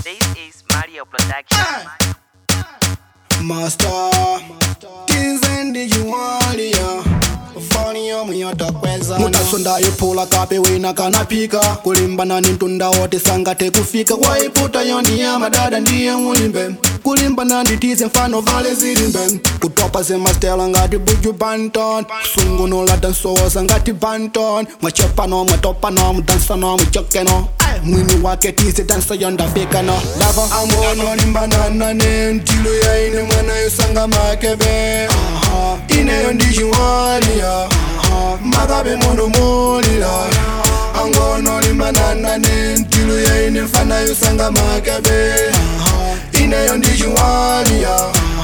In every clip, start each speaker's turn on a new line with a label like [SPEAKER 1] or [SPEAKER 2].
[SPEAKER 1] This is Mario Production.
[SPEAKER 2] Master Tinzendi juwalia Fani yo muyatakweza mutasonda iphula kape wina kanapika kulimbana ni mtunda wote sangate kufika waiputa yo ndiye madada ndiye mulimbe kulimbana nditize mfano vale zilimbe kutopa zemastela ngati buju banton kusungunula dansowosa ngati banton mwachepano mwatopano mudansano muchokeno Ay, mwini wake tize dansa yondafekano lava angono limbanana ne ntilo yaine mwana yosanga makebe Aha, ineyo ndichiwalia makabe muno mulila angono limbanana ne ntilo yaine mfana yosanga makebe Aha, ineyo ndichiwalia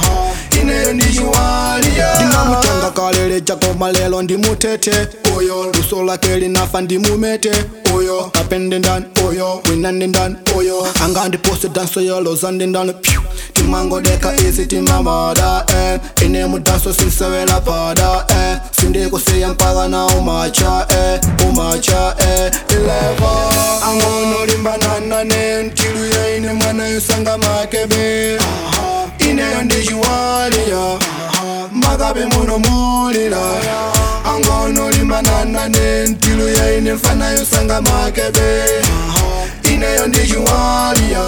[SPEAKER 2] ineyo ndichiwalia ndinamutenga kalele chako malelo ndimutete oyo luso lake linafa ndimumete oyo kapende ndani oyo winande ndani oyo angandipose danso yoloza ndi ndani pyu timangodeka isi timamada eh. ine mudanso sinsewela pada eh. sindikusiya mpaka na umacha eh. umacha eh. ileva angono limbanana ne ntilu yaine mwana yosanga makebe Aha. ineyo ndichiwalia makabe muno mulila angono limbanana ne ntilu yaine mfana yosanga makebe ineyo ndichiwalia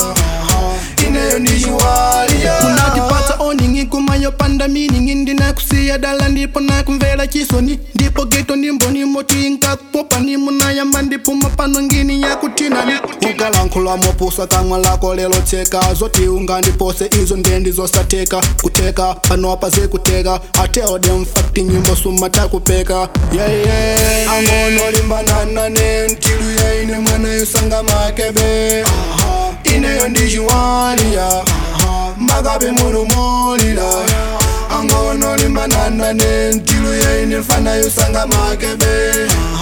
[SPEAKER 2] ineyo ndichiwalia kunatipata oningi kumayopanda miningi ndinakusiya dala ndipo nakumvera chisoni ndipo geto ndimboni moti nkakupopa nimunayamba ndipuma pano ngini yakutinani ukalankhula mopusa kamwa lako lelo tseka zoti ungandipose izo ndendi zosateka kuteka panopa zikuteka ateode mfakti nyimbo sumatakupeka yeye angono limbanana ne ntilu yaine mwana yosanga makebe Aha, ineyo ndichiwalia makabe muno mulila angono limbanana ne ntilu yaine mfana yosanga makebe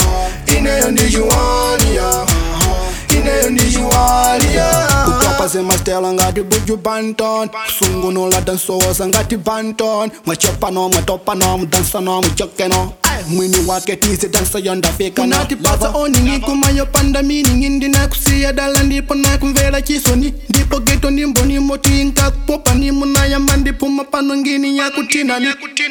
[SPEAKER 2] ineyo ndichiwalia ineyo ndichiwalia kutopa zemastela ngati buju banton kusungunula dansowosa ngati banton mwachepano mwatopano mudansano muchokeno Ay, mwini wake tize dansa yondafika natipasa oningi kumayopanda miningi ndinakusiya dala ndipo nakumvera chisoni ndipo geto ndimboni moti nkakupopa nimunayamba ndipuma pano ngini yakutinani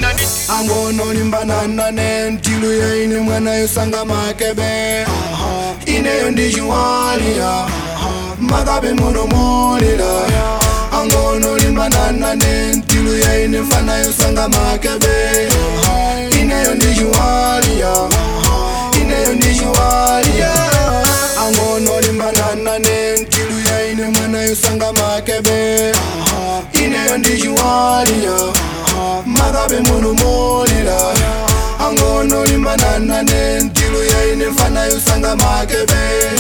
[SPEAKER 2] angono limbanana ne ntilu yaine mwana yosanga makebe Aha, ineyo ndichiwalia makabe muno mulila angono limbanana ne ntilu yaine mfana yosanga makebe ineyo ndichiwalia ineyo ndichiwalia angono limbanana ne ntilu yaine mwana yosanga makebe ineyo ndichiwalia makabe muno mulila angono limbanana ne ntilu yaine mfana yosanga makebe